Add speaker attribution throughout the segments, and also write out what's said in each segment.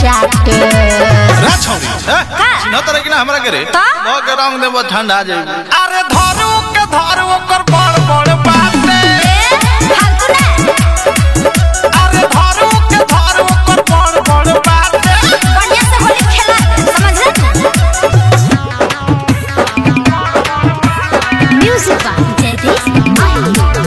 Speaker 1: चाटे
Speaker 2: रे छौरी हैं? चिन्ह तरह की ना हमरा के रे
Speaker 1: तो?
Speaker 2: लो के रंग देबो ठंडा जाई
Speaker 3: अरे धरू के धरू ओकर बड़ बड़ बाटे
Speaker 1: फालतू ना
Speaker 3: अरे धरू के धरू ओकर बड़ बड़ बाटे
Speaker 1: बढ़िया से होली खेला समझला म्यूजिक बा जयदीप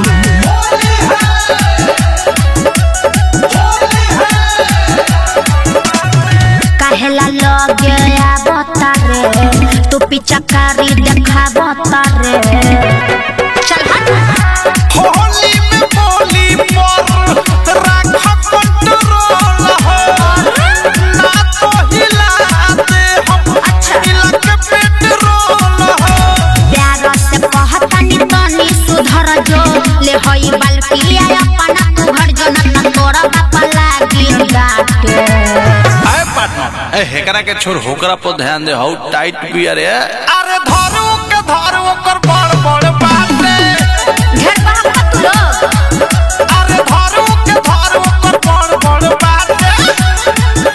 Speaker 1: कहेला लगे आवता रे तू पिचकारी देखावता रे चल हट
Speaker 3: होली में बोली पर राख कंट्रोल हो ना तो हिला दे हम हिला के पेट्रोल हो
Speaker 1: प्यार से कहतनी तनी सुधर जो ले होई बल्कि अपना तू घर जो न तोरा बापा लागी डाटे
Speaker 2: आए पार्टनर ए हेकरा के छोड़ होकरा पर ध्यान दे हाउ टाइट बिया रे
Speaker 3: अरे धरू के धरू ओकर बड़ बड़ बाटे
Speaker 1: घर बाहर का तू लोग
Speaker 3: अरे धरू के धरू ओकर बड़ बड़ बाटे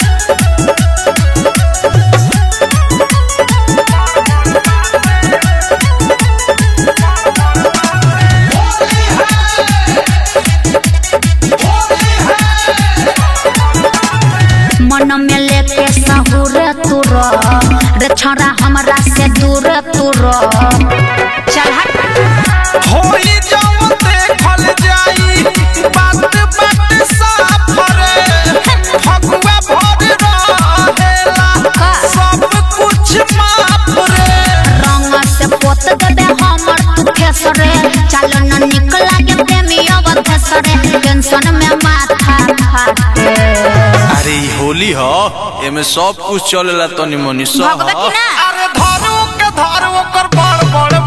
Speaker 1: मन में लेके सहूर तू रो रे छोरा हमरा से दूर तू रो चल हट
Speaker 3: होई जाओ देखल जाई बात बात साफ रे फगुआ भर रहेला सब कुछ माफ रे
Speaker 1: रंग से पोत देबे हमर तू केसरे चल न निक लागे प्रेमी अवधेसरे टेंशन में माथा फाटे
Speaker 2: अरे ई होली ह एमे सब कुछ चलेला तनी मनी सब
Speaker 1: भगवती ना
Speaker 3: अरे धरू के धरू ओकर बड़ बड़